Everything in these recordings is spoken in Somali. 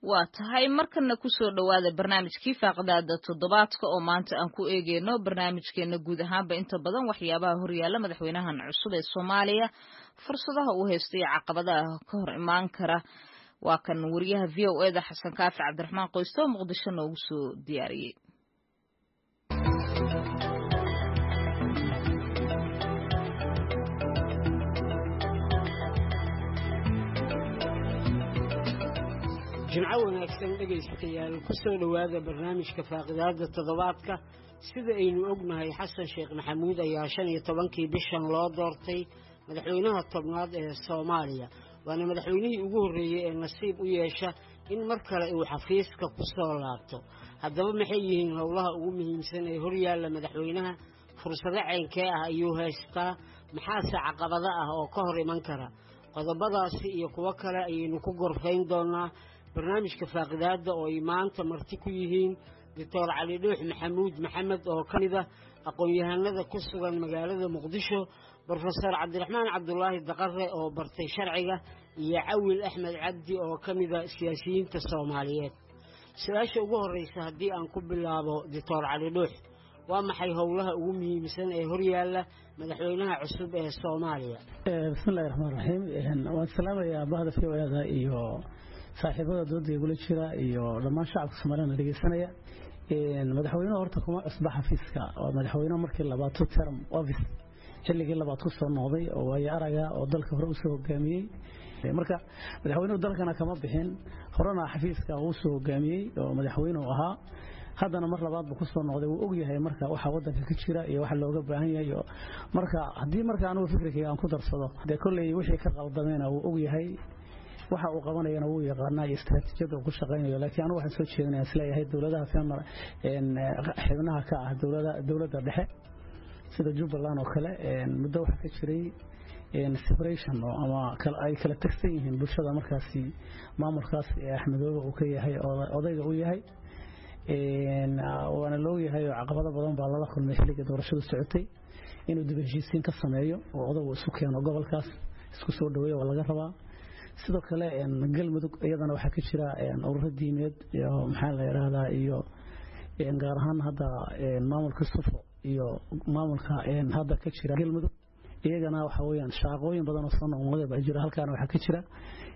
waa tahay markana kusoo dhowaada barnaamijkii faaqdaada toddobaadka oo maanta aan ku eegeyno barnaamijkeena guud ahaanba inta badan waxyaabaha horyaala madaxweynahan cusub ee soomaaliya fursadaha uu haysto iyo caqabadaha ka hor imaan kara waa kan wariyaha v o eda xasan kaafi cabdiraxmaan qoyste oo muqdisho noogu soo diyaariyey jimco wanaagsan dhegaystayaal ku soo dhowaada barnaamijka faaqidaada toddobaadka sida aynu ognahay xasan sheekh maxamuud ayaa shan iyo tobankii bishan loo doortay madaxweynaha tobnaad ee soomaaliya waana madaxweynihii ugu horreeyey ee nasiib u yeesha in mar kale uu xafiiska ku soo laabto haddaba maxay yihiin howlaha ugu muhiimsan ee horyaalla madaxweynaha fursado ceynkee ah ayuu haystaa maxaase caqabado ah oo ka hor iman kara qodobadaasi iyo kuwo kale ayaynu ku gorfayn doonaa barnaamijka faaqidaadda oo ay maanta marti ku yihiin doctor cali dhuux maxamuud maxamed oo ka mid ah aqoon-yahanada ku sugan magaalada muqdisho brofesor cabdiraxmaan cabdulaahi daqare oo bartay sharciga iyo cawil axmed cabdi oo ka mida siyaasiyiinta soomaaliyeed su-aasha ugu horreysa haddii aan ku bilaabo doctor cali dhuux waa maxay howlaha ugu muhiimsan ee horyaalla madaxweynaha cusub ee soomaaliya bismillahi raxmaan raxiim waan salaamayaa bahda v o eda iyo saaxiibada dooda igula jira iyo dhammaan shacabka soomaaliyana dhegeysanaya madaxweynuhu horta kuma cusba xafiiska waa madaxweyne markii labaad term office xilligii labaad ku soo noqday oo waayo araga oo dalka hore usoo hogaamiyey marka madaxweynuhu dalkana kama bixin horena xafiiska uu soo hogaamiyey oo madaxweynuhu ahaa haddana mar labaad buu kusoo noqday wuu ogyahay marka waxa wadanka ka jira iyo waxa looga baahan yahay marka haddii marka anigu fikirkayga aan ku darsado dee kolley wixii ka qaldameena wuu ogyahay waxa uu qabanayana wuu yaqaanaa iyo istaraatiijiyadda uu ku shaqaynayo laakiin anigu waxaan soo jeedinaya isleeyahay dowladaha femar xibnaha ka ah dowladda dhexe sida jubbaland oo kale muddo waxaa ka jiray separation ama ay kala tagsan yihiin bulshada markaasi maamulkaas ee axmedoobe uu ka yahay odayga u yahay waana loogyahay oo caqabado badan baa lala kulmay xilliga doorashadu socotay inuu dib heshiisiin ka sameeyo oo odagu isu keeno gobolkaas isku soo dhaweeya waa laga rabaa sidoo kale galmudug iyadana waxaa ka jira ururo diimeed iyo maxaa la yidhaahdaa iyo gaar ahaan hadda maamulka sufo iyo maamulka hadda ka jira galmudug iyagana waxa weyaan shaaqooyin badan oo soo noqnoqday baa jira halkaana waxaa ka jira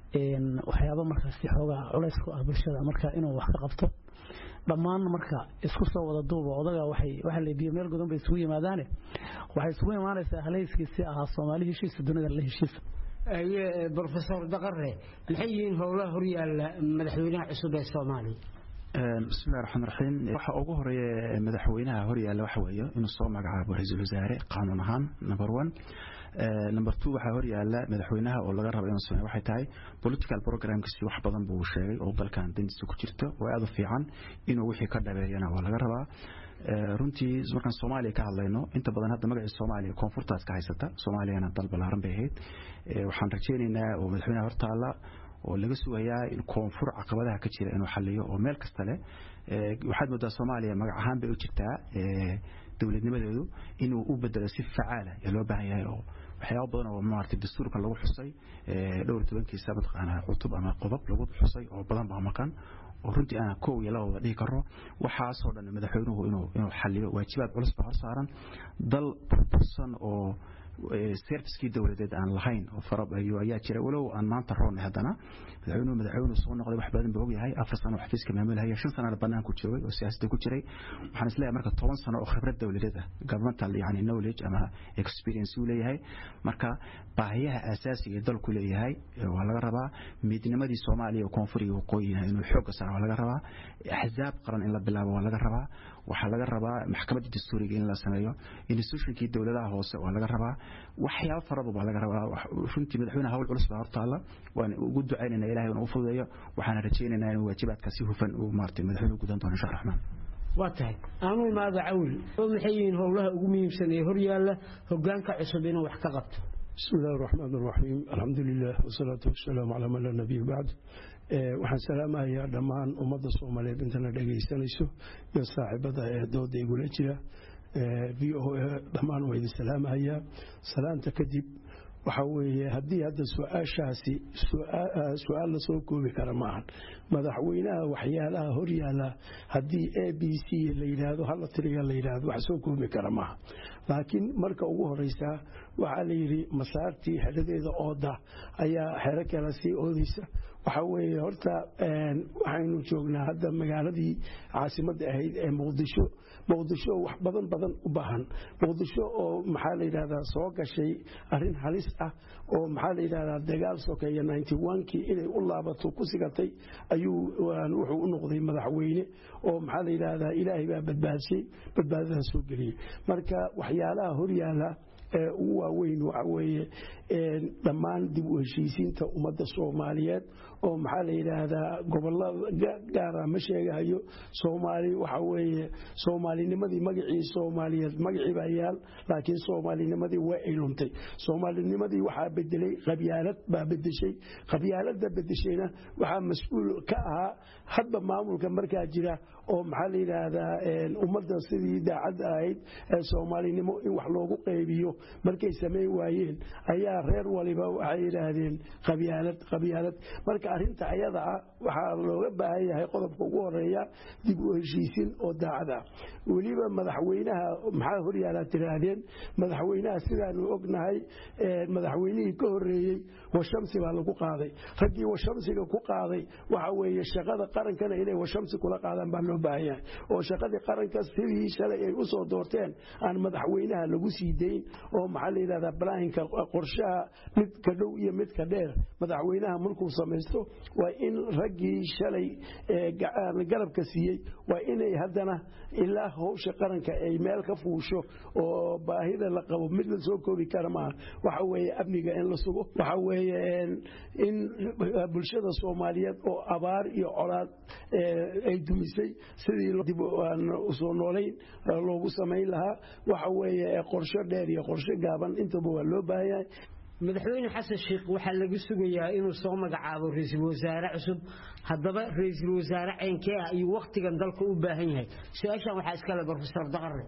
waxyaabo markaasi xoogaa culays ku ah bulshada marka inuu wax ka qabto dhammaan marka isku soo wada duuba odaga waxay waxa la biyo meel godan bay isugu yimaadaane waxay isugu imaanaysaa halhayskiisii ahaa soomaali heshiisa dunida la heshiisa brofesor daqare maxay yihiin howlaha horyaalla madaxweynaha cusub ee soomaaliya bismillahi raxmaan raxiim waxa ugu horeeya madaxweynaha horyaalla waxa weeye inuu soo magacaabo ra-iisul wasaare qaanuun ahaan number one number two waxaa horyaalla madaxweynaha oo laga rabo inuu sameeyo waxay tahay political programkiisi wax badan buu sheegay oo dalkan dantiisa ku jirto oo aad u fiican inuu wixii ka dhabeeyana waa laga rabaa runtii markaan soomaaliya ka hadlayno inta badan hadda magacii soomaaliya koonfurtaas ka haysata soomaaliyana dal ballaaran bay ahayd waxaan rajaynaynaa oo madaxweynaha hortaalla oo laga sugayaa in koonfur caqabadaha ka jira inuu xaliyo oo meel kasta leh waxaad moodaa soomaaliya magac ahaan bay u jirtaa dowladnimadeedu inuu u bedelo si facaala ee loo baahan yahay oo waxyaaba badan oo maaragtay dastuurka lagu xusay dhowr tobankiisa mataqaanaa cutub ama qodob lagu xusay oo badan baa maqan oo runtii aan kow iyo laba wada dhihi karo waxaasoo dhan madaxweynuhu inuu inuu xaliyo waajibaad culus baa hor saaran dal burbursan oo servicekii dowladeed aan lahayn oo farabayo ayaa jira walow aan maanta roonnay haddana madaxweynuhu madaxweynuhu soo noqday wax badan buu ogyahay afar sano oo xafiiska maamulhaya shan sanana banaanku joogay oo siyaasadda ku jiray waxaan isleeyahay marka toban sano oo khibrad dowladeed ah governmental yani knowledge ama experience uu leeyahay marka baahiyaha asaasiga ee dalku leeyahay waa laga rabaa midnimadii soomaaliya oo koonfur iyo waqooyina inuu xoogga saaro waa laga rabaa axzaab qaran in la bilaabo waa laga rabaa waxaa laga rabaa maxkamadda dastuuriga in la sameeyo institutionkii dowladaha hoose waa laga rabaa waxyaabo faraba baa laga rabaa runtii madaxweyne hawl culus baa hortaalla waan ugu ducaynayna ilahay inuu fududeeyo waxaana rajaynaynaa inuu waajibaadka si hufan uu maartay madaxweynuhu gudan doono insha raxmaan waa tahay aanu imaada cawil maxay yihiin howlaha ugu muhiimsan ee horyaalla hogaanka cusub inuu wax ka qabto بسم الله الرحمن الرحيم الحمد لله والصلاة والسلام على من لا نبي بعد waxaan salaamahayaa dhammaan ummadda soomaaliyeed intana dhegaysanayso iyo saaxiibada ee dooda igula jira v o a dhammaan waa idin salaamahayaa salaanta kadib waxa weeye haddii hadda su-aashaasi su-aal la soo koobi kara maahan madaxweynaha waxyaalaha horyaala haddii a b c la yidhaahdo hala tiriga la yidhaahdo wax soo koobi kara maaha laakiin marka ugu horeysaa waxaa la yidhi masaartii xeradeeda ooda ayaa xero kale sii oodaysa waxa weeye horta waxaynu joognaa hadda magaaladii caasimadda ahayd ee muqdisho muqdisho wax badan badan u baahan muqdisho oo maxaa la yidhahdaa soo gashay arrin halis ah oo maxaa la yidhahdaa dagaal sokeeya kii inay u laabato ku sigatay ayuu wuxuu u noqday madaxweyne oo maxaa la yidhahdaa ilaahay baa badbaadshay badbaadadaa soo geliyey marka waxyaalaha horyaala ee ugu waaweyn waxa weeye dhammaan dib u heshiisiinta ummadda soomaaliyeed oo maxaa la yidhaahdaa gobolada gaara ma sheegahayo soomaali waxa weeye soomaalinimadii magacii soomaaliyeed magacii baa yaal laakiin soomaalinimadii way ay luntay soomaalinimadii waxaa bedelay qabyaalad baa bedeshay qabyaalada bedeshayna waxaa mas-uul ka ahaa hadba maamulka markaa jira oo maxaa la yidhaahdaa ummadda sidii daacadda ahayd ee soomaalinimo in wax loogu qaybiyo markay samayn waayeen ayaa reer waliba waxay yidhaahdeen qabyaalad qabyaalad marka arrinta ayada ah waxaa looga baahan yahay qodobka ugu horeeya dib u heshiisin oo daacad ah weliba madaxweynaha maxaa horyaalaa tiraahdeen madaxweynaha sidaanu ognahay madaxweynihii ka horeeyey washamsi baa lagu qaaday raggii washamsiga ku qaaday waxa weeye shaqada qarankana inay washamsi kula qaadaan baa loo baahan yahay oo shaqadii qaranka sidii shalay ay usoo doorteen aan madaxweynaha lagu sii dayn oo maxaa la yidhahdaa balaanka qorshaha midka dhow iyo midka dheer madaxweynaha markuu samaysto waa in raggii shalay garabka siiyey waa inay haddana ilaa howsha qaranka ay meel ka fuusho oo baahida la qabo mid la soo koobi kara maaha waxa weeye amniga in la sugo waxa weeye in bulshada soomaaliyeed oo abaar iyo colaad ay dumisay sidii dib usoo noolayn loogu samayn lahaa waxa weeye qorsho dheer iyo qorsho gaaban intaba waa loo baahan yahay madaxweyne xasan sheikh waxaa laga sugayaa inuu soo magacaabo ra-iisul wasaare cusub haddaba ra-iisul wasaare ceynkee ah ayuu wakhtigan dalka u baahan yahay su-aashan waxaa iskale brofesor daqare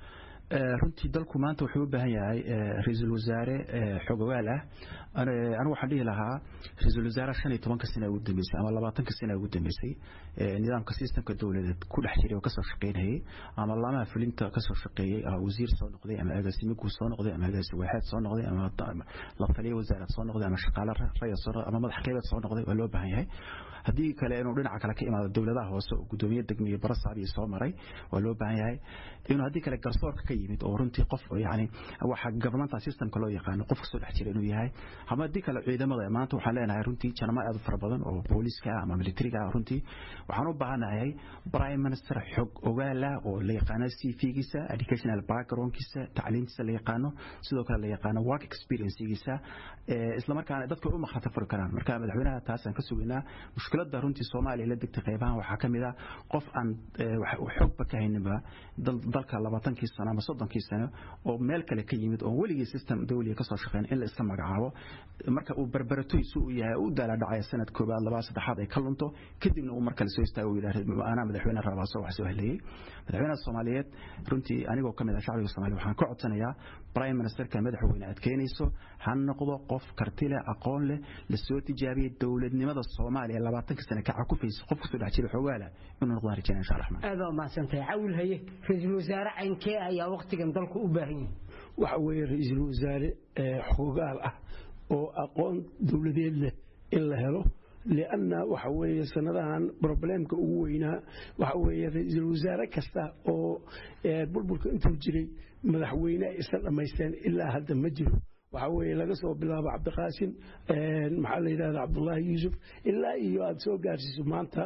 runtii dalku maanta wuxuu u baahan yahay ra-iisul wasaare xogogaal ah anigu waxaan dhihi lahaa ra-iisul wasaare shan iyo tobanka sana ugu dambeysay ama labaatanka sana ugu dambeysay nidaamka sistemka dowladeed ku dhex jiray oo kasoo shaqaynayay ama laamaha fulinta kasoo shaqeeyey wasiir soo noqday ama agaasime guud soo noqday ama agaasi waaxeed soo noqday ama la taliya wasaarad soo noqday ama shaqaale raya soo noqday ama madax qeybeed soo noqday waa loo baahan yahay haddii kale inuu dhinaca kale ka imaado dowladaha hoose oo gudoomiye degmiye barasabiyo soo maray waa loo baahan yahay inuu haddii kale garsoorka ka yimid oo runtii qof yani waxa governmental systemka loo yaqaano qof kasoo dhex jira inuu yahay ama haddii kale ciidamada maanta waxaan leenahay runtii janamo aad u fara badan oo booliska ah ama militariga ah runtii waxaan u baahanahay prime minister xog ogaala oo la yaqaano cv-giisa educational backgroundkiisa tacliintiisa la yaqaano sidoo kale la yaqaano work experiencegiisa islamarkaana dadka u makhrata furi karaan marka madaxweynaha taasaan ka sugaynaa mushkiladda runtii soomaaliya la degtay qaybahan waxaa ka mid ah qof aan xogba ka hayninba dalka labaatankii sano ama soddonkii sano oo meel kale ka yimid oo weligii system dawliga kasoo shaqeyn in la iska magacaabo marka uu barbaratoysu u yahay u daala dhacaya sanad koobaad labaad saddexaad ay ka lunto kadibna uu mar kale soo istaago yidhaah anaa madaxweyne rabaa soo wax soo heleeyey madaxweynaha soomaaliyeed runtii anigoo ka mid ah shacbiga soomaaliya waxaan ka codsanayaa prime ministerka madaxweyne aad keenayso ha noqdo qof karti leh aqoon leh lasoo tijaabiyey dowladnimada soomaaliya labaatanka sane ka cakufaysa qof kasoo dhex jira xoogaala inuu noqdaan rajayna insha allah aad waa mahadsantahay cawil haye ra-iisul wasaare caynkee ayaa wakhtigan dalku u baahan yahay waxa weeye ra-iisul wasaare xoogaal ah oo aqoon dowladeed leh in la helo lianna waxa weeye sanadahan probleemka ugu weynaa waxa weeye ra-iisul wasaare kasta oo burburka intuu jiray madaxweyne ay isla dhammaysteen ilaa hadda ma jiro waxaa weeye laga soo bilaabo cabdiqaasin maxaa la yidhahda cabdullaahi yuusuf ilaa iyo aada soo gaarsiiso maanta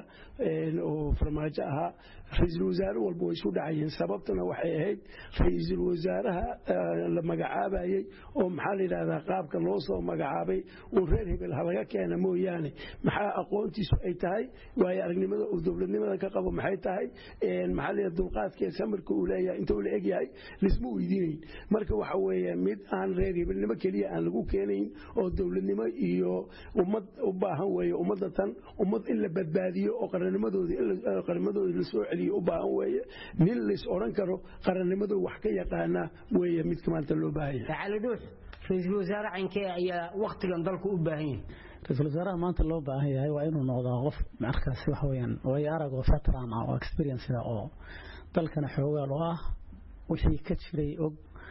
oo farmaajo ahaa ra-iisul wasaare walba way isu dhacayeen sababtuna waxay ahayd ra-iisul wasaaraha la magacaabayey oo maxaa la yidhahdaa qaabka loo soo magacaabay uu reer hebel halaga keena mooyaane maxaa aqoontiisu ay tahay waayo aragnimada uu dowladnimada ka qabo maxay tahay maxaa la yidhahda dulqaadkee samarka uu leeyahay intuu la egyahay lisma weydiinayn marka waxa weeye mid aan reer hebelnimo keliya aan lagu keenayn oo dowladnimo iyo ummad u baahan weeye ummadda tan ummad in la badbaadiyo oo qarannimadooda lasoo celiyo u baahan weeye nin lays odhan karo qarannimadu wax ka yaqaana weeye midka maanta loo baahan yahay cali dhuux ra-iisul wasaare caynkee ayaa waktigan dalku u baahan yahay ra-iisul wasaaraha maanta loo baahan yahay waa inuu noqdaa qof markaasi waxa weeyaan waayo arag oo veteran ah oo experience oo dalkana xoogaal oo ah wixii ka jiray og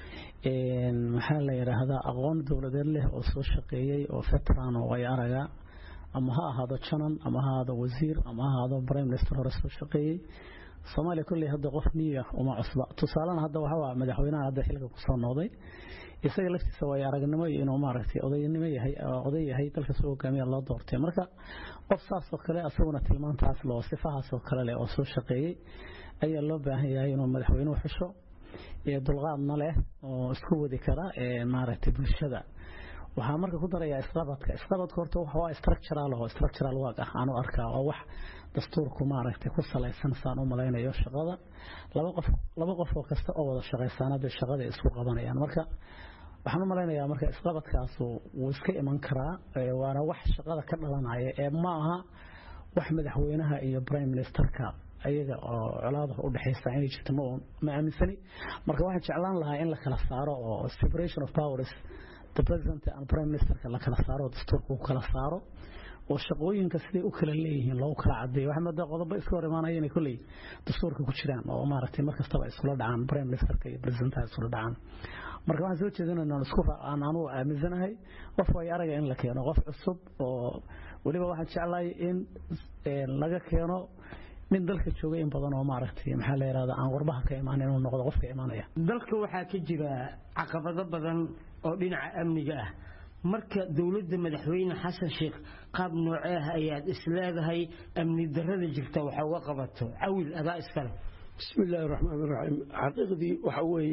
maxaa la yidhaahdaa aqoon dowladeed leh oo soo shaqeeyey oo veteran oo waayo araga ama ha ahaado janan ama ha ahaado wasiir ama ha ahaado prime minister hore soo shaqeeyey soomaaliya kolley hadda qof niya uma cusba tusaalena hadda waxaa madaxweynaha hadda xilka kusoo noqday isaga laftiisa waayo aragnimo iyo inuu maaragtay odaynimo yahay oday yahay dalka soo hogaamiya loo doortay marka qof saas oo kale asaguna tilmaantaas loo sifahaas oo kale leh oo soo shaqeeyey ayaa loo baahan yahay inuu madaxweynuhu xusho dulqaadna leh oo isku wadi kara maaragtay bulshada waxaa marka ku darayaa isqabadka isqabadka horta waa structural oo structural work ah aanu arkaa oo wax dastuurku maaragtay ku salaysan saan u malaynayo shaqada laba qof laba qof oo kasta oo wada shaqaysaana bay shaqada isku qabanayaan marka waxaan u malaynayaa marka isqabadkaas wuu iska iman karaa waana wax shaqada ka dhalanaya ee ma aha wax madaxweynaha iyo prime ministerka ayaga oo colaada u dhaxaysa inay jirto ma ma aaminsani marka waxaan jeclaan lahaa in la kala saaro oo separation of powers the president and prime minister la kala saaro dastuurka uu kala saaro oo shaqooyinka siday u kala leeyihiin loogu kala cadeeyo waxaa moodaa qodobo iska hor imaanaya inay kolley dastuurka ku jiraan oo maaragtay mar kastaba iskula dhacaan prime ministerka iyo presidentaha iskula dhacaan marka waxaan soo jeedinaynaa isku aan anugu aaminsanahay qof way araga in la keeno qof cusub oo weliba waxaan jeclahay in laga keeno nin dalka jooga in badan oo maaragtay maxaa la yidhahdaa aan warbaha ka imaan inuu noqdo qofka imaanaya dalka waxaa ka jira caqabado badan oo dhinaca amniga ah marka dowladda madaxweyne xasan sheekh qaab noocee ah ayaad isleedahay amni darrada jirta waxa uga qabato cawil adaa iskale بسم الله الرحمن الرحيم حقيقتي وحوي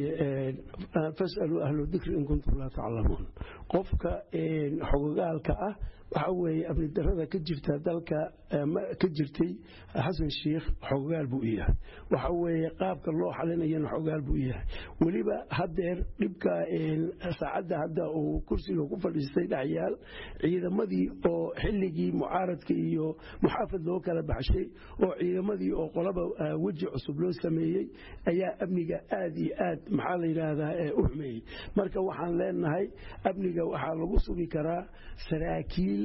فاسألوا أهل الذكر إن كنتم لا تعلمون قفك حقوقالك أه وحوي أبن الدرادة كجرتا دالك كجرتي حسن الشيخ حقوقال بوئيه وحوي قابك الله حلنا ين حقوقال بوئيه وليبا هدير لبكا ساعدة هدا وكرسي وكفر الاستيد عيال عيدا مدي أو حلقي معارضك إيو محافظ لو كلا بحشي أو عيدا مدي أو قلب وجه عصب لو sameeyey ayaa amniga aad iyo aad maxaa la yidhaahdaa u xumeeyey marka waxaan leenahay amniga waxaa lagu sugi karaa saraakiil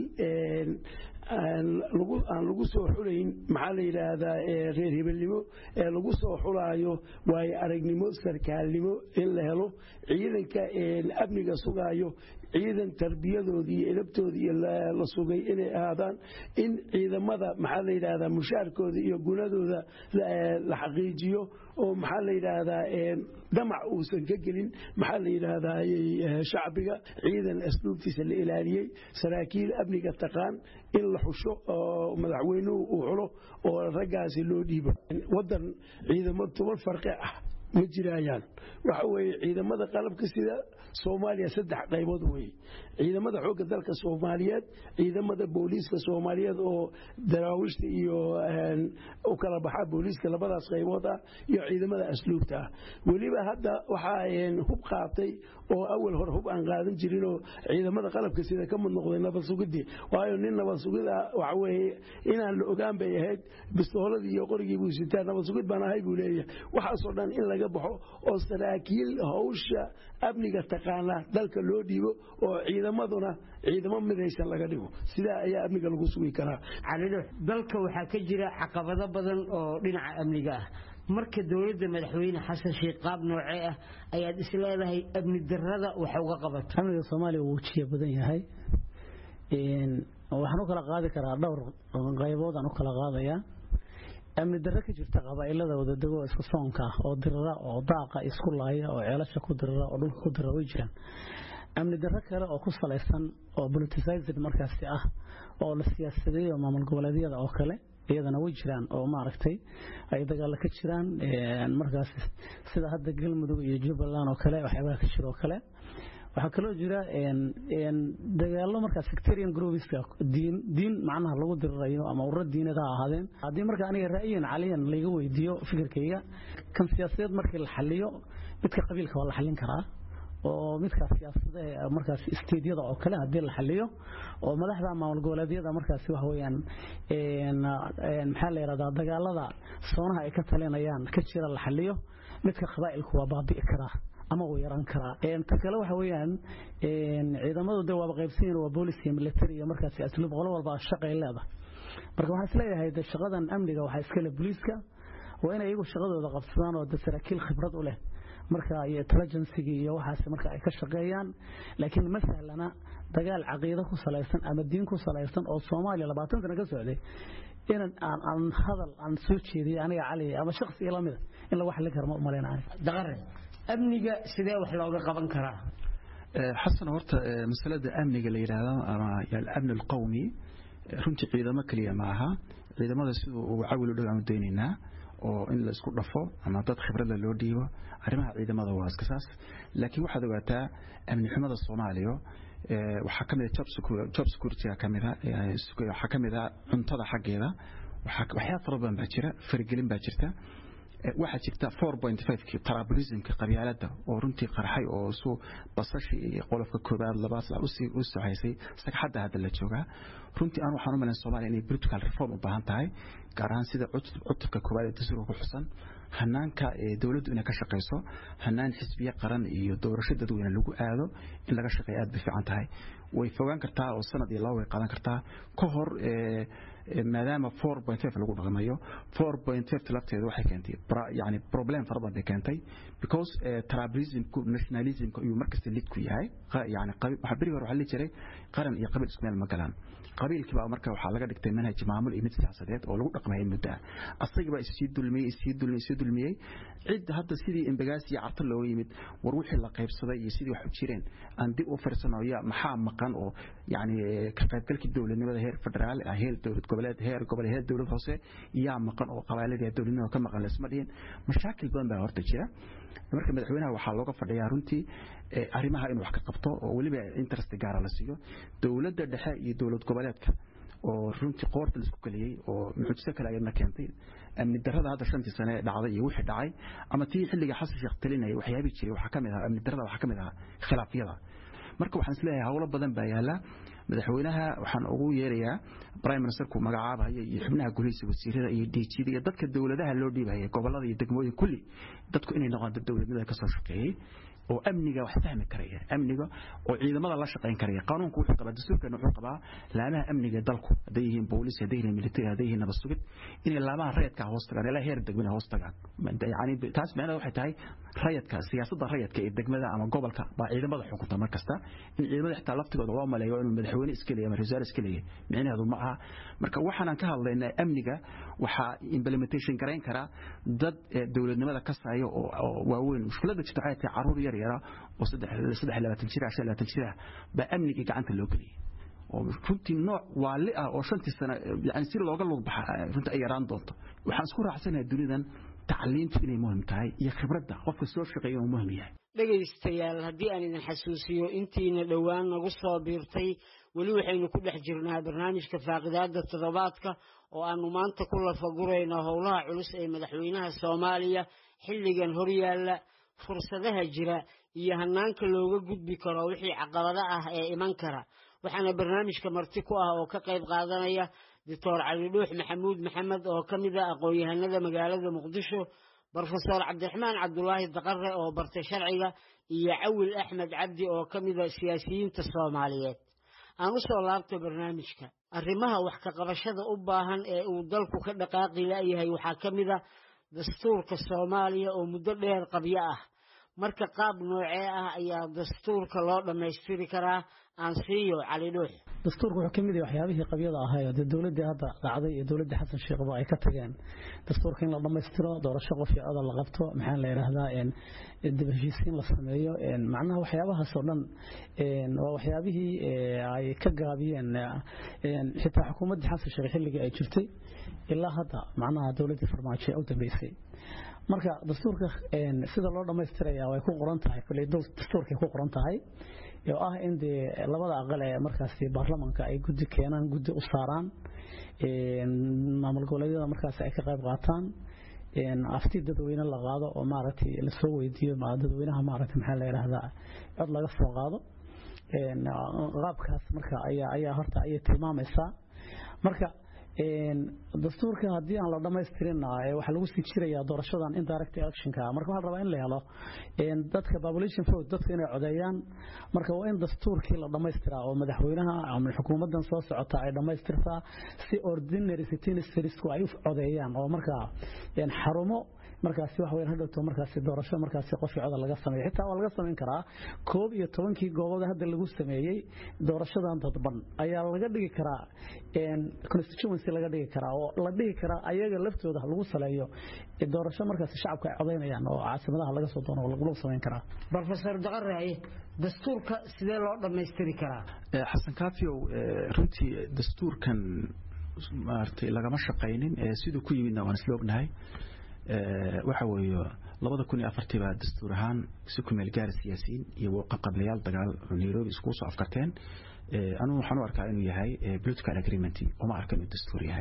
aan lagu soo xulayn maxaa la yidhaahdaa reer hebelnimo ee lagu soo xulaayo waayo aragnimo sarkaalnimo in la helo ciidanka amniga sugaayo ciidan tarbiyadoodii iyo edabtoodii iyo la sugay inay ahaadaan in ciidamada maxaa la yidhaahdaa mushaarkooda iyo gunadooda la xaqiijiyo oo maxaa la yidhaahdaa damac uusan ka gelin maxaa la yidhaahdaa shacbiga ciidan asluubtiisa la ilaaliyey saraakiil amniga taqaan in la xusho oo madaxweynuhu uu xulo oo raggaasi loo dhiibo wadan ciidamo toban farqi ah ma jiraayaan waxa weeye ciidamada qalabka sida soomaaliya saddex qaybood weeye ciidamada xoogga dalka soomaaliyeed ciidamada booliiska soomaaliyeed oo daraawiishta iyo u kala baxa booliiska labadaas qaybood ah iyo ciidamada asluubta ah weliba hadda waxaa hub qaatay oo awal hore hub aan qaadan jirinoo ciidamada qalabka sida ka mid noqday nabad sugidii waayo nin nabad sugid ah waxa weeye inaan la ogaan bay ahayd bistooladii iyo qorigii buu sitaa nabad sugid baan ahay buu leeyahay waxaasoo dhan in laga baxo oo saraakiil hawsha amniga taqaana dalka loo dhiibo oo ciidamaduna ciidamo midaysan laga dhigo sidaa ayaa amniga lagu sugi karaa calidho dalka waxaa ka jira caqabado badan oo dhinaca amniga ah marka dowladda madaxweyne xasan sheekh qaab noocee ah ayaad isleedahay amni darrada waxa uga qabato amniga soomaaliya wuu jiya badan yahay waxaan u kala qaadi karaa dhowr qaybood aan u kala qaadayaa amni darro ka jirta qabaa'ilada wadadego isku soonka ah oo dirira oo daaqa isku laaya oo ceelasha ku dirira oo dhulka ku dirira way jiraan amni darro kale oo ku salaysan oo politicized markaasi ah oo la siyaasadeeyo maamul goboleedyada oo kale iyadana way jiraan oo maaragtay ay dagaalo ka jiraan markaas sida hadda galmudug iyo jubbaland oo kale waxyaabaha ka jira oo kale waxaa kaloo jira dagaalo markaa sectarian groupiska diin diin macnaha lagu dirirayo ama ururo diinad ha ahaadeen haddii marka aniga ra'yiyan caliyan layga weydiiyo fikirkayga kan siyaasadeed markii la xaliyo midka qabiilka waa la xallin karaa oo midka siyaasadaha markaas isteedyada oo kale haddii la xaliyo oo madaxda maamul goboleedyada markaas wax weeyaan maxaa la yidhahdaa dagaalada soonaha ay ka talinayaan ka jira la xaliyo midka qabaa'ilku waa baabi'i karaa ama uu yaran karaa ta kale waxa weeyaan ciidamadu de waaba qaybsanyihin waa boolis iyo military iyo markaasi asluub qolo walba shaqay leedahay marka waxaan isleeyahay de shaqadan amniga waxaa iskale booliiska waa inay iyagu shaqadooda qabsadaan oo de saraakiil khibrad u leh marka iyo intelligencigi iyo waxaas marka ay ka shaqeeyaan laakiin ma sahlana dagaal caqiido ku salaysan ama diin ku salaysan oo Soomaaliya 20 sano ka socday in aan aan hadal aan soo jeediyay aniga cali ama shakhsi ila mid in la wax la garmo u maleynaa daqare amniga sidee wax looga qaban karaa xasan horta masalada amniga la yiraahdo ama al-amn al-qawmi runtii ciidamo kaliya ma aha ciidamada sidoo uu cawil u dhagaan deeninaa oo in la isku dhafo ama dad khibrad loo dhiibo arrimaha ciidamada waa iska saas laakiin waxaad ogaataa amni xumada Soomaaliya waxaa kamid ah job security kamid ah waxaa kamid ah cuntada xaggeeda waxyaabo fara badan baa jira faragelin baa jirta waxaa jirta 4.5 tribalismka qabyaalada oo runtii qarxay oo soo basashi iyo qolofka koobaad labaad la usii u socaysay sagxadda hadda la joogaa runtii aan waxaan u malayn Soomaaliya inay political reform u baahan tahay gaar ahaan sida cutubka koobaad ee dastuurka ku xusan hanaanka ee dawladdu inay ka shaqeyso hanaan xisbiye qaran iyo doorasho dadweyne lagu aado in laga shaqeeyo aad bay fiican tahay way fogaan kartaa oo sanad iyo laba way qaadan kartaa ka hor maadaama 4.5 lagu dhaqmayo 4.5 lafteedu waxay keentay yani problem fara badan bay keentay because tribalism nationalism iyo markasta lid ku yahay yani waxa bari hore waxa la jiray qaran iyo qabiil isku meel ma galaan qabiilkii baa marka waxaa laga dhigtay manhaj maamul iyo mid siyaasadeed oo lagu dhaqmay muddo asaga baa isii dulmiyay isii dulmiyay isii dulmiyay cid hadda sidii imbagaas iyo carta looga yimid war wixii la qaybsaday iyo sidii wax u jireen aan dib u fiirsano ya maxaa maqan oo yani ka qaybgalkii dowladnimada heer federaal heer dowlad goboleed heer gobol heer dowlad hoose yaa maqan oo qabaaladii dowladnimada ka maqan laysma dhihin mashaakil badan baa horta jira marka madaxweynaha waxaa looga fadhiyaa runtii arrimaha inuu wax ka qabto oo weliba interest gaara la siiyo dowladda dhexe iyo dowlad goboleedka oo runtii qoorta la isku kaliyey oo mucjiso kale ayadna keentay amni darrada hadda shantii sane ee dhacday iyo wixii dhacay ama tii xilliga xasan sheekh talinayay waxyaabihii jiray waxaa ka mid ahaa amni darrada waxaa ka mid ahaa khilaafyada marka waxaan isleeyahay howlo badan baa yaala madaxweynaha waxaan ugu yeerayaa prime ministerku magacaabaya iyo xubnaha golihiisa wasiirada iyo DGda iyo dadka dawladaha loo dhiibaya gobolada iyo degmooyin kulli dadku inay noqdaan dad dawladnimada ka soo shaqeeyay oo amniga wax fahmi karaya amniga oo ciidamada la shaqeyn karaya qanuunku wuxuu qabaa dastuurkana wuxuu qabaa laamaha amniga dalku haday yihiin boolis haday yihiin military haday yihiin nabad sugid inay laamaha rayadka hoos tagaan ilaa heer degmada hoos tagaan yani taas macnaheedu waxay tahay rayadka siyaasadda rayadka ee degmada ama gobolka baa ciidamada xukunta mar kasta in ciidamada xitaa laftigooda loo maleeyo inuu madaxweyne iska leeyahay ama rasaal iska leeyahay micnaheedu ma aha marka waxaan ka hadlaynaa amniga waxaa implementation garayn kara dad dowladnimada ka saaya oo waaweyn mushkiladda jirta waxay tahay caruur yar yara oo saddex labaatan jir shan labaatan jir ah baa amnigii gacanta loo geliyay oo runtii nooc waali ah oo shantii sano yani si looga lug baxa runtii ay yaraan doonto waxaan isku raacsanayaa dunidan tacliintu inay muhim tahay iyo khibradda qofka soo shaqeeya uu muhim yahay dhegaystayaal haddii aan idin xasuusiyo intiina dhowaan nagu soo biirtay weli waxaynu ku dhex jirnaa barnaamijka faaqidaada toddobaadka oo aanu maanta ku lafagurayno howlaha culus ee madaxweynaha soomaaliya xilligan horyaalla fursadaha jira iyo hanaanka looga gudbi karo wixii caqabado ah ee iman kara waxaana barnaamijka marti ku ah oo ka qayb qaadanaya doctor cali dhuux maxamuud maxamed oo ka mid ah aqoon-yahanada magaalada muqdisho brofesor cabdiraxmaan cabdulaahi daqare oo bartay sharciga iyo cawil axmed cabdi oo ka mid a siyaasiyiinta soomaaliyeed aan u soo laabto barnaamijka arrimaha wax ka qabashada u baahan ee uu dalku ka dhaqaaqi la'yahay waxaa ka mid a dastuurka soomaaliya oo muddo dheer qabyo ah marka qaab noocee ah ayaa dastuurka loo dhammaystiri karaa aan siiyo cali dhuux dastuurku wuxuu ka mid yahay waxyaabihii qabyada ahaa dee dowladdii hadda dhacday iyo dowladdii xasan sheekhba ay ka tageen dastuurka in la dhammaystiro doorasho qof iyo codol la qabto maxaa la yidhaahdaa dib heshiisiin la sameeyo macnaha waxyaabahaas oo dhan waa waxyaabihii ay ka gaabiyeen xitaa xukuumaddii xasan sheekh xilligii ay jirtay ilaa hadda macnaha dowladdii farmaajo u dambeysay marka dastuurka sida loo dhammaystiraya way ku qoran tahay dastuurkay ku qoran tahay oo ah in dee labada aqal ee markaasi baarlamanka ay guddi keenaan guddi u saaraan maamul goboleedyada markaasi ay ka qayb qaataan afti dadweyne la qaado oo maaragtay lasoo weydiiyo dadweynaha maaragtay maxaa la yidhaahdaa cod laga soo qaado qaabkaas marka ayaa ayaa horta ayay tilmaamaysaa marka dastuurka haddii aan la dhamaystirin waxaa lagu sii jirayaa doorashadan indirect electionka marka waxaa la rabaa in la helo dadka population vote dadka inay codeeyaan marka waa in dastuurkii la dhamaystiraa oo madaxweynaha ama xukuumadan soo socota ay dhamaystirtaa si ordinary citizenship ay u codeeyaan oo markaa xarumo markaasi wax weyn hadhowto markaasi doorasho markaasi qofkii codal laga sameeyo xitaa waa laga samayn karaa koob iyo tobankii goobood hadda lagu sameeyey doorashadan dadban ayaa laga dhigi karaa constituency laga dhigi karaa oo la dhigi karaa ayaga laftooda lagu saleeyo doorasho markaasi shacabka ay codaynayaan oo caasimadaha laga soo doono lagu samayn karaa professor daqaraye dastuurka sidee loo dhammaystiri karaa xasan kaafiyow runtii dastuurkan maaragtay lagama shaqaynin siduu ku yimidna waan isla ognahay waxa weeye labada kun iyo afartii baa dastuur ahaan si ku meel gaara siyaasiyiin iyo qablayaal dagaal nairobi iskugu soo afkarteen anugu waxaan u arkaa inuu yahay political agreement uma arka inuu dastuur yahay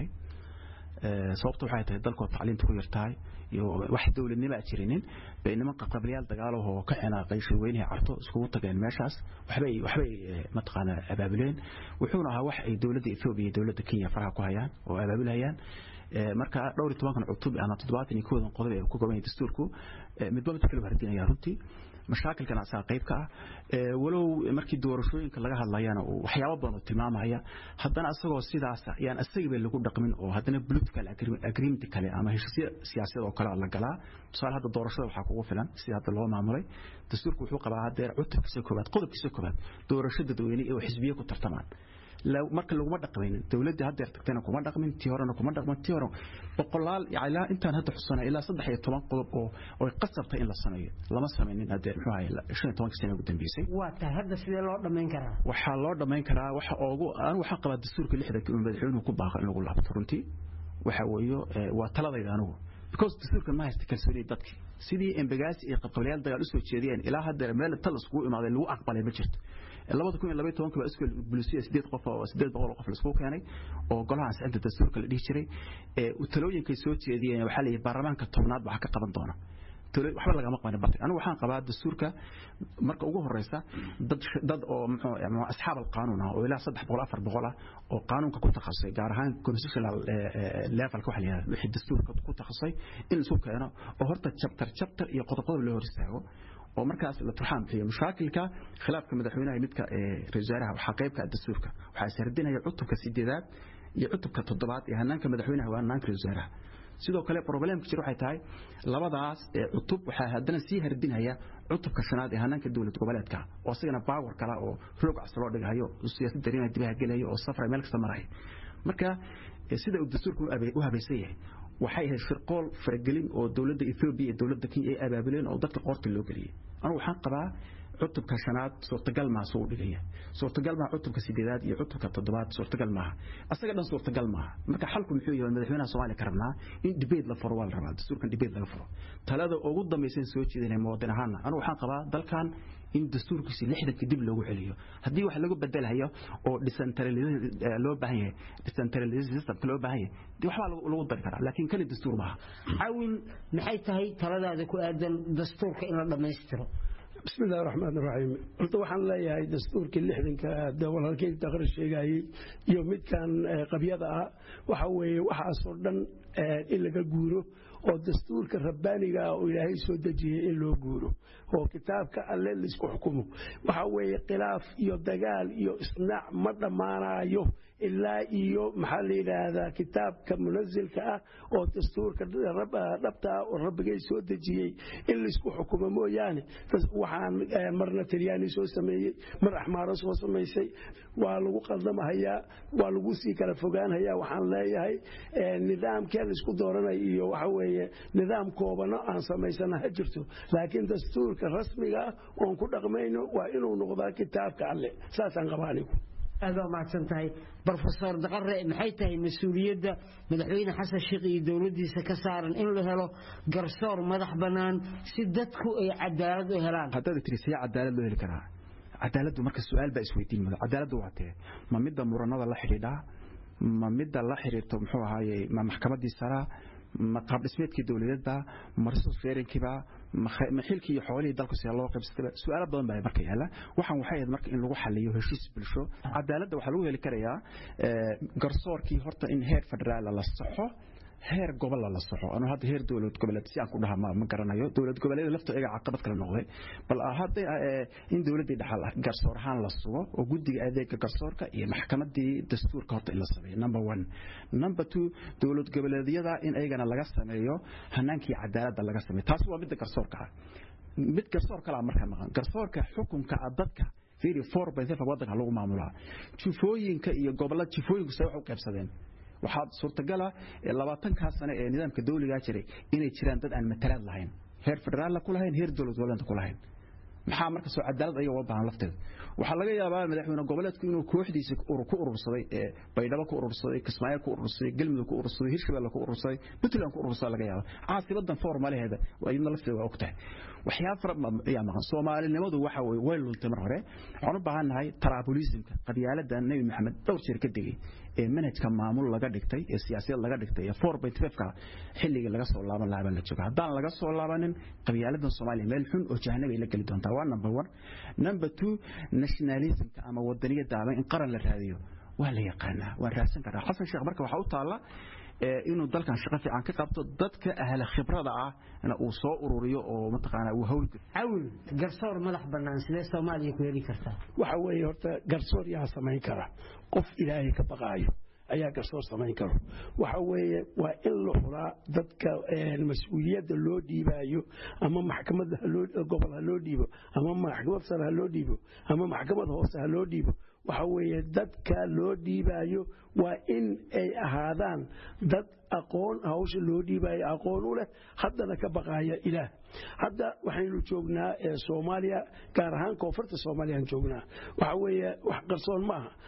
sababta waxay tahay dalkoo tacliinta ku yartahay iyo wax dowladnimo a jirinin bay niman qablayaal dagaalahoo ka xinaaqay shirweynihii carto iskugu tageen meeshaas waxbay waxbay mataqaanaa abaabuleen wuxuuna ahaa wax ay dowladda ethoobia iyo dowladda kenya faraha ku hayaan oo abaabulhayaan marka dhowr iyo tobankan cutub ama toddobaatan iyo koodan qodob ee ku goban dastuurku midba midka kale hardinaya runtii mashaakilkan asaa qayb ka ah walow markii doorashooyinka laga hadlayana waxyaabo badan oo tilmaamaya haddana isagoo sidaas yaan isagiiba lagu dhaqmin oo haddana political agreement kale ama heshiisyo siyaasiyad oo kale la galaa tusaale hadda doorashada waxaa kugu filan sida hadda loo maamulay dastuurku wuxuu qabaa hadeer cutubkiisa koobaad qodobkiisa koobaad doorasho dadweyne oo xisbiye ku tartamaan marka laguma dhaqmaynin dowladda haddeer tagtayna kuma dhaqmin tii horena kuma dhaqmin tii hore boqolaal ilaa intaan hadda xusana ilaa saddex iyo toban qodob oo oy qasabtay in la sameeyo lama samaynin haddeer muxuu ahay shan iyo tobankii sane ugu dambeysay waa tahay hadda sidee loo dhammayn karaa waxaa loo dhammayn karaa waxa oogu anigu waxaan qabaa dastuurka lixdanka uu madaxweynuhu ku baaqo in lagu laabto runtii waxa weeyo waa taladayda anigu because dastuurkan ma haysta kalsoonida dadki sidii embagaasi iyo qabqablayaal dagaal usoo jeediyeen ilaa haddeer meel tal iskugu imaaday lagu aqbalay ma jirto labada kun iyo labaiy tobanka baa iskool bulisiya sideed qof oo sideed boqol oo qof laisku keenay oo golaha ansixinta dastuurka la dhihi jiray talooyinkay soo jeediyeen waxaa la yidhi baarlamaanka tobnaad waxaa ka qaban doona waxba lagama qabanin bartay anigu waxaan qabaa dastuurka marka ugu horeysa dad dad oo muxuu asxaab alqaanuun ah oo ilaa saddex boqol afar boqol ah oo qaanuunka ku takhasusay gaar ahaan constitutional levelka waxa la yidhahda wixii dastuurka ku takhasusay in isu keeno oo horta chapter chapter iyo qodob qodob loo hor istaago oo markaas la turxaan bixiyo mashaakilka khilaafka madaxweynaha midka ra-isul wasaaraha waxaa qaybka dastuurka waxaa sardinaya cutubka sideedaad iyo cutubka toddobaad ee hanaanka madaxweynaha waa hanaanka ra-isul wasaaraha sidoo kale problemka jira waxay tahay labadaas cutub waxaa haddana sii hardinaya cutubka shanaad ee hanaanka dowlad goboleedka oo isagana baawar kala oo roog cas loo dhigayo siyaasad dareemaha dibaha gelayo oo safra meel kasta maraya marka sida uu dastuurku u habaysan yahay waxay ahayd shirqool faragelin oo dowladda Ethiopia iyo dowladda Kenya ay abaabuleen oo dadka qoorta loo galiyay anigu waxaan qabaa cutubka shanaad suurtagal ma soo dhigaya suurtagal ma cutubka sideedaad iyo cutubka toddobaad suurtagal maaha asaga dhan suurtagal maaha marka xalku muxuu yahay madaxweynaha Soomaaliya ka rabnaa in debate la furo wal rabaa dastuurkan debate laga furo talada ugu dambaysan soo jeedinay muwaadin ahaan anigu waxaan qabaa dalkan in dastuurkiisa lixdanka dib loogu celiyo haddii wax lagu bedelayo oo decentralization loo baahan yahay decentralization systemka loo baahan yahay dee waxbaa lagu dari karaa laakiin kani dastuur maaha cawin maxay tahay taladaada ku aadan dastuurka in la dhammaystiro بسم الله الرحمن الرحيم قلت waxaan leeyahay dastuurkii lixdanka dawalhalkii taqrir sheegayay iyo midkan qabyada ah waxa weeye waxaas oo dhan in laga guuro oo dastuurka rabbaaniga ah oo ilaahay soo dejiyey in loo guuro oo kitaabka alle laisku xukumo waxa weeye khilaaf iyo dagaal iyo isnaac ma dhammaanayo ilaa iyo maxaa la yidhaahdaa kitaabka munazilka ah oo dastuurka dhabta ah oo rabbigay soo dejiyey in laisku xukumo mooyaane waxaan marna talyaani soo sameeyey mar axmaaro soo samaysay waa lagu qaldamahayaa waa lagu sii kala fogaanhayaa waxaan leeyahay nidaamkee laisku dooranay iyo waxa weeye nidaam koobano aan samaysana ha jirto laakiin dastuurka rasmiga ah oon ku dhaqmayno waa inuu noqdaa kitaabka alle saasaan qabaa anigu aad waa mahadsan tahay brofesor daqare maxay tahay mas-uuliyadda madaxweyne xasan sheekh iyo dowladdiisa ka saaran in la helo garsoor madax bannaan si dadku ay cadaalad u helaan haddaad tiri see cadaalad loo heli karaa cadaaladdu marka su-aal baa isweydiin mada cadaaladdu waa tee ma midda muranada la xidhiidhaa ma midda la xidhiirto muxuu ahaaye ma maxkamaddii saraa ma qaab dhismeedkii dowladeedba ma resource sharingkiiba ma xilkii iyo xoolihii dalku sida loo qaybsatayba su'aalo badan baa marka yaala waxaan waxay ahayd marka in lagu xaliyo heshiis bulsho cadaaladda waxaa lagu heli karayaa garsoorkii horta in heer federaala la saxo heer gobolla la soxo anuu hadda heer dowlad goboleed si aan ku dhaha ma garanayo dowlad goboleed lafta iyaga caqabad kale noqday bal hadda in dowladdii dhaxal garsoor ahaan la sugo oo guddiga adeega garsoorka iyo maxkamadii dastuurka horta in la sameeyo number one number two dowlad goboleedyada in iyagana laga sameeyo hanaankii cadaaladda laga sameeyo taasi waa midda garsoorka ah mid garsoor kalaa markaa maqan garsoorka xukunka dadka fiiri four by five waddanka lagu maamulaa jufooyinka iyo gobollada jufooyinku se wax u qaybsadeen waxaa suurtagala labaatankaa sane ee nidaamka dawligaa jiray inay jiraan dad aan matalaad lahayn heer federaalla ku lahayn heer dowlad goboleedka ku lahayn maxaa marka soo cadaalad ayaga uga baahan lafteeda waxaa laga yaabaa madaxweyne goboleedku inuu kooxdiisa ku urursaday baydhabo ku urursaday kismaayo ku urursaday galmudug ku urursaday hirshabelle ku urursaday puntland ku urursaday laga yaaba caasibadan formalaheeda iyadna lafteeda waa og tahay waxyaaba fara ayaa maqan soomaalinimadu waxa weye way luntay mar hore waxaan u baahannahay traabulismka qabyaalada nebi maxamed dhowr jeer ka degay ee manhajka maamul laga dhigtay ee siyaasiyad laga dhigtay ee four by five ka xilligii laga soo laaban lahaa baa la jooga haddaan laga soo laabanin qabyaaladan soomaaliya meel xun oo jahanab ay la geli doontaa waa number one number two nationalismka ama wadaniyadda ama in qaran la raadiyo waa la yaqaanaa waan raadsan karaa xasan sheekh marka waxaa u taalla inuu dalkan shaqo fiican ka qabto dadka ahla khibrada ah uu soo ururiyo oo mataqaanaa uu hawl cawil garsoor madax bannaan sidee soomaaliya ku heli kartaa waxa weeye horta garsoor yaa samayn kara qof ilaahay ka baqaayo ayaa garsoor samayn karo waxa weeye waa in la xulaa dadka mas-uuliyadda loo dhiibaayo ama maxkamad gobol ha loo dhiibo ama maxkamad sare ha loo dhiibo ama maxkamad hoose ha loo dhiibo waxa weeye dadka loo dhiibaayo waa in ay ahaadaan dad aqoon hawsha loo dhiibaayo aqoon u leh haddana ka baqaaya ilaah hadda waxaynu joognaa soomaaliya gaar ahaan koonfurta soomaaliyaan joognaa waxa weeye wax qarsoon ma aha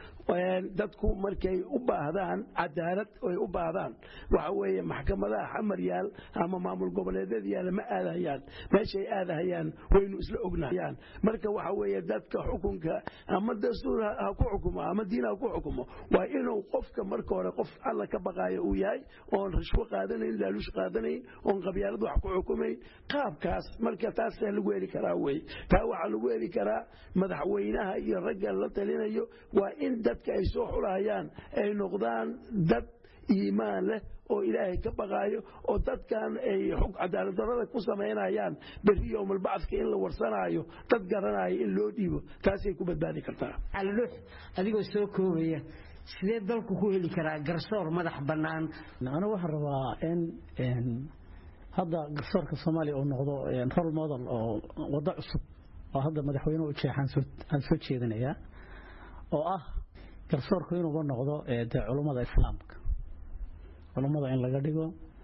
dadku markay u baahdaan cadaalad ay u baahdaan waxa weeye maxkamadaha xamar yaal ama maamul goboleedyada yaal ma aadahayaan meeshay aadahayaan waynu isla ognahayaan marka waxa weeye dadka xukunka ama dastuur ha ku xukumo ama diin ha ku xukumo waa inuu qofka marka hore qof alla ka baqaayo uu yahay oon rashwo qaadanayn laaluush qaadanayn oon qabyaalad wax ku xukumayn qaabkaas marka taasaa lagu heli karaa wey taa waxaa lagu heli karaa madaxweynaha iyo ragga la talinayo waa in dadka ay soo xulahayaan ay noqdaan dad iimaan leh oo ilaahay ka baqaayo oo dadkan ay xog cadaaladdarrada ku samaynayaan berri yowmalbacdka in la warsanaayo dad garanaayo in loo dhiibo taasay ku badbaadi kartaa calidhuux adigoo soo koobaya sidee dalku ku heli karaa garsoor madax bannaan anigu waxaan rabaa in hadda garsoorka soomaaliya uu noqdo rol model oo waddo cusub oo hadda madaxweynuhu jeexaan soo jeedinayaa oo ah garsoorku inuuba noqdo dee culummada islaamka culummada in laga dhigo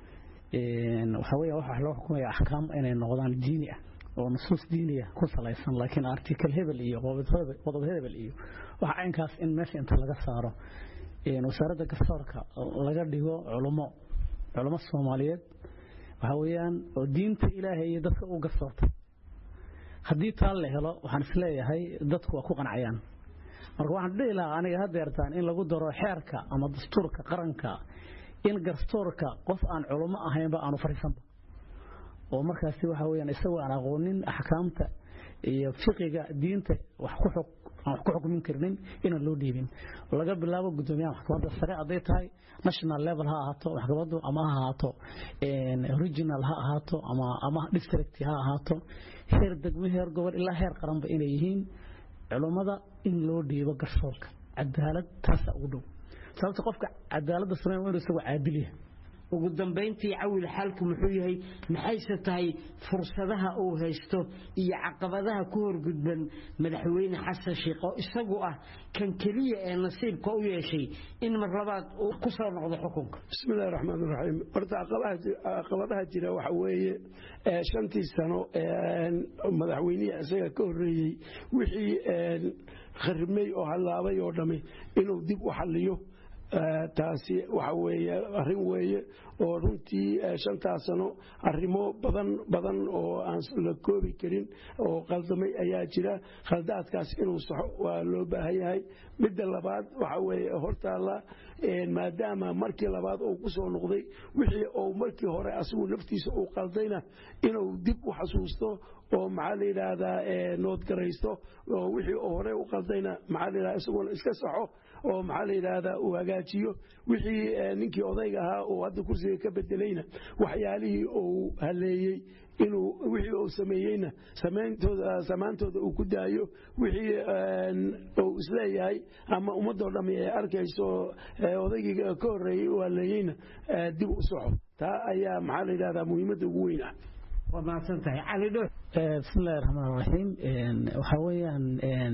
waxaa weya waxa loo xukumaya axkaam inay noqdaan diini ah oo nusuus diiniya ku salaysan laakiin article hebel iyo qodob hebel iyo waxa caynkaas in meesha inta laga saaro wasaaradda garsoorka laga dhigo culummo culummo soomaaliyeed waxaa weeyaan oo diinta ilaahay iyo dadka u garsoortay haddii taa la helo waxaan isleeyahay dadku waa ku qancayaan marka waxaan dhihi lahaa aniga hadeertaan in lagu daro xeerka ama dastuurka qaranka in garsoorka qof aan culummo ahaynba aanu fariisanba oo markaasi waxa weyaan isagoo aan aqoonin axkaamta iyo fiqiga diinta wax ku xuk aan wax ku xukmin karnin inaan loo dhiibin laga bilaabo guddoomiyaha maxkamadda sare hadday tahay national level ha ahaato maxkamaddu ama ha ahaato regional ha ahaato ama ama district ha ahaato heer degmo heer gobol ilaa heer qaranba inay yihiin culummada in loo dhiibo garsoorka cadaalad taasa ugu dhow sababta qofka cadaaladda sameyn waa inuu isagu caadil yahay ugu dambayntii cawil xaalku muxuu yahay maxayse tahay fursadaha uu haysto iyo caqabadaha ku horgudban madaxweyne xasan sheekh oo isagu ah kan keliya ee nasiibka u yeeshay in mar labaad uu ku soo noqdo xukunka bismillahi raxmaan raxiim horta caqabadaha jira waxa weeye shantii sano madaxweynihii isaga ka horreeyey wixii kharibmay oo hallaabay oo dhammi inuu dib u xalliyo taasi waxa weeye arrin weeye oo runtii shantaas sano arrimo badan badan oo aan la koobi karin oo qaldamay ayaa jira khaldaadkaas inuu saxo waa loo baahan yahay midda labaad waxa weeye hortaalla maadaama markii labaad uu ku soo noqday wixii uu markii hore asigu naftiisa uu qaldayna inuu dib u xasuusto oo maxaa la yidhaahdaa noodgaraysto oo wixii uu hore u qaldayna maxaa la yidhahdaa isaguna iska saxo oo maxaa la yidhaahdaa uu hagaajiyo wixii ninkii odayga ahaa uu hadda kursiga ka bedelayna waxyaalihii uu haleeyey inuu wixii uu sameeyeyna samaantooda uu ku daayo wixii uu isleeyahay ama ummadoo dhammi ay arkayso odaygii ka horreeyey uu haleeyeyna dib u soco taa ayaa maxaa la yidhahdaa muhiimadda ugu weyn ah waa mahadsan tahay cali dho bismillahi raxmaan raxiim waxaa weeyaan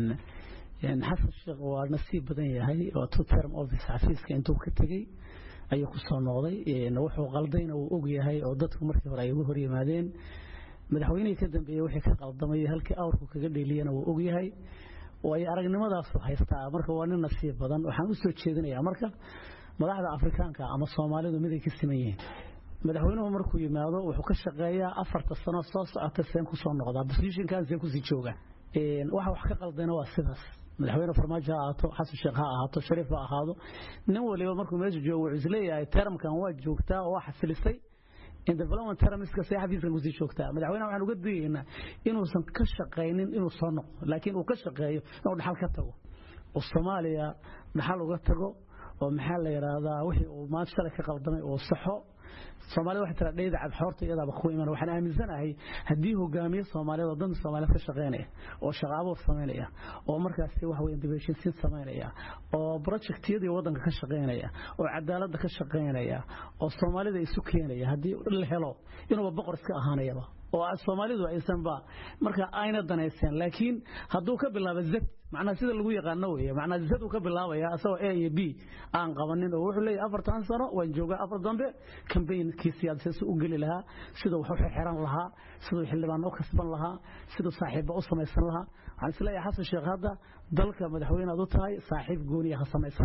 xasan sheekh waa nasiib badan yahay oo two term office xafiiska intuu ka tegey ayuu ku soo noqday wuxuu qaldayna uu og yahay oo dadku markii hore ay ugu hor yimaadeen madaxweynihii ka dambeeyey wixii ka qaldamay halkii awrku kaga dheeliyana wuu og yahay way aragnimadaasuu haystaa marka waa nin nasiib badan waxaan u soo jeedinayaa marka madaxda afrikaanka ama soomaalidu miday ka siman yihiin madaxweynuhu markuu yimaado wuxuu ka shaqeeyaa afarta sano soo socota seen ku soo noqdaa bosishinkan seen kusii jooga waxa wax ka qaldayna waa sidaas madaxweyne farmaajo ha ahaato xasan sheekh ha ahaato shariif ha ahaado nin waliba markuu meesha joogo wuxuu isleeyahay termkan waa joogtaa oo waa xasilisay in development termiska see xafiiskan kusii joogtaa madaxweynaha waxaan uga digaynaa inuusan ka shaqaynin inuu soo noqdo laakiin uu ka shaqeeyo inuu dhaxal ka tago oo soomaaliya dhaxal uga tago oo maxaa la yidhaahdaa wixii uu maanta shalay ka qaldamay uu saxo soomaalida waxay tiraa dheyda cadxoorta iyadaaba ku iman waxaan aaminsanahay haddii hogaamiye soomaaliyeed oo danta soomaaliyeed ka shaqaynaya oo shaqo abuur samaynaya oo markaasi wax weyn dibeshinsiin samaynaya oo projectiyadii waddanka ka shaqaynaya oo cadaaladda ka shaqaynaya oo soomaalida isu keenaya haddii la helo inuuba boqor iska ahaanayaba oo soomaalidu aysanba marka ayna danayseen laakiin hadduu ka bilaabo zad macnaha sida lagu yaqaano weeye macnaha zad uu ka bilaabaya asagoo a iyo b aan qabanin oo wuxuu leeyahay afartan sano waan joogaa afar dambe kambaynkii siyaasadeed u geli lahaa siduu wax u xiran lahaa siduu xildhibaan u kasban lahaa siduu saaxiibba u samaysan lahaa waxaan isleeyahay xasan sheekh hadda dalka madaxweyne aad u tahay saaxiib gooniya ha samaysan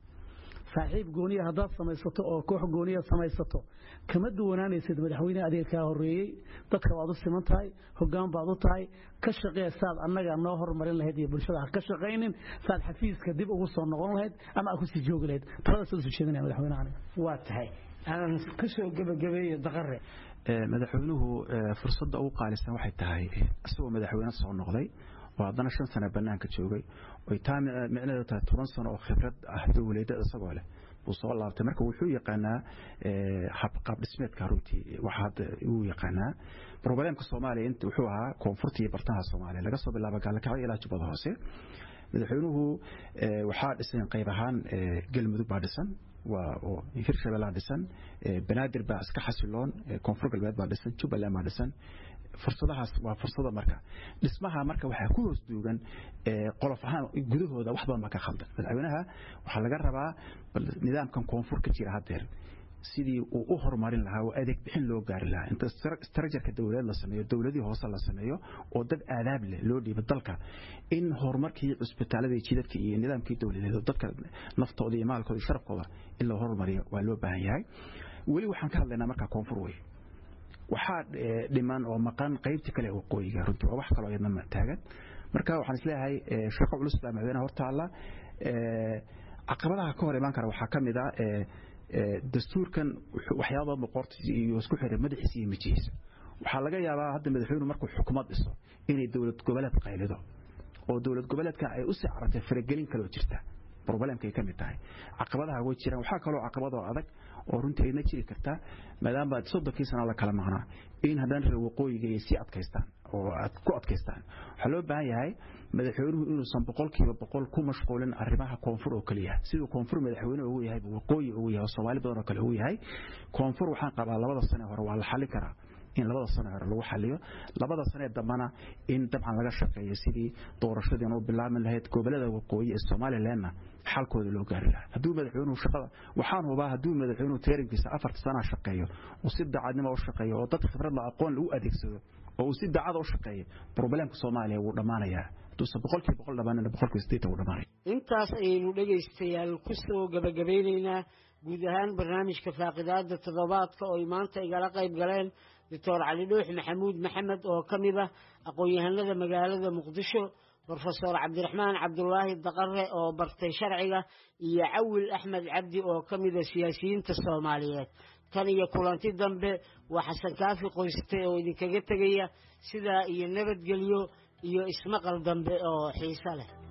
saaxiib gooniya haddaad samaysato oo koox gooniya samaysato kama duwanaanaysid madaxweyne adeeg kaa horreeyey dadka waad u siman tahay hoggaan baad u tahay ka shaqee saad annaga noo hormarin lahayd iyo bulshada ha ka shaqaynin saad xafiiska dib ugu soo noqon lahayd ama aad kusii joogi lahayd talada soo jeedinaya madaxweynaha waa tahay aan ka soo gebagabeeyo daqare madaxweynuhu fursadda ugu qaalisan waxay tahay isagoo madaxweyne soo noqday oo haddana shan sano bannaanka joogay oy taa micnaheedu tahay toban sano oo khibrad ah dowladda isagoo leh buu soo laabtay marka wuxuu yaqaanaa qaab dhismeedka runtii waxa hadda uu yaqaanaa problemka soomaaliya inta wuxuu ahaa koonfurta iyo bartamaha soomaaliya laga soo bilaabo gaalakacyo ilaa jubbada hoose madaxweynuhu waxaa dhisan qayb ahaan galmudug baa dhisan waa oo hirshabellaa dhisan banaadir baa iska xasiloon koonfur galbeed baa dhisan jubbaland baa dhisan fursadahaas waa fursada marka dhismaha marka waxaa ku hoos duugan qolof ahaan gudahooda wax badan baa ka khaldan madaxweynaha waxaa laga rabaa nidaamkan koonfur ka jira haddeer sidii uu u horumarin lahaa oo adeeg bixin loo gaari lahaa inta istarajarka dowladeed la sameeyo dowladii hoose la sameeyo oo dad aadaab leh loo dhiibo dalka in horumarkii cusbitaaladii jidadka iyo nidaamkii dowladeed dadka naftooda iyo maalkooda iyo sharafkooda in loo horumariyo waa loo baahan yahay weli waxaan ka hadlaynaa markaa koonfur wey waxaa dhiman oo maqan qaybta kale waqooyiga runtii waa wax kaloo iyadna taagan marka waxaan isleeyahay shaqo culus baa madaxweynaha hortaalla caqabadaha ka hor imaan kara waxaa ka mid ah dastuurkan waxyaaba badan boqorta iyo isku xiray madaxiisa iyo mijihiisa waxaa laga yaabaa hadda madaxweynuhu markuu xukuumad dhiso inay dowlad goboleed qaylido oo dowlad goboleedka ay u sii carartay faragelin kaloo jirta problemkay ka mid tahay caqabadaha way jiraan waxaa kaloo caqabadoo adag oo runtii ayna jiri kartaa maadaama soddonkii sana la kala maqnaa in haddana reer waqooyiga ay sii adkaystaan oo ku adkaystaan waxaa loo baahan yahay madaxweynuhu inuusan boqolkiiba boqol ku mashquulin arrimaha koonfur oo keliya siduu koonfur madaxweyne ugu yahay waqooyi ugu yahay oo soomaali badan oo kale ugu yahay koonfur waxaan qabaa labada sane hore waa la xallin karaa in labada sano hore lagu xaliyo labada sanee dambana in dabcan laga shaqeeyo sidii doorashadiin u bilaabi lahayd gobolada waqooyi ee somalilandna xalkooda loo gaari lahaa hadduu madaxweynuhu shaqada waxaan hubaa hadduu madaxweynuhu teerinkiisa afarta sanaa shaqeeyo oo si daacadnimo u shaqeeyo oo dad khibrad la aqoon lagu adeegsado oo uu si daacada u shaqeeyo problemka soomaaliya wuu dhammaanayaa haduusan boqolkiiba boqol dhamaanina boqolkiiba sideetan uu dhamaanay intaas ayaynu dhegaystayaal ku soo gabagabeynaynaa guud ahaan barnaamijka faaqidaada toddobaadka oo ay maanta igala qayb galeen doctor cali dhuux maxamuud maxamed oo ka mid ah aqoon-yahanada magaalada muqdisho brofesor cabdiraxmaan cabdulaahi daqare oo bartay sharciga iyo cawil axmed cabdi oo ka mida siyaasiyiinta soomaaliyeed tan iyo kulanti dambe waa xasan kaafi qoyste oo idinkaga tegaya sidaa iyo nabadgelyo iyo ismaqal dambe oo xiiso leh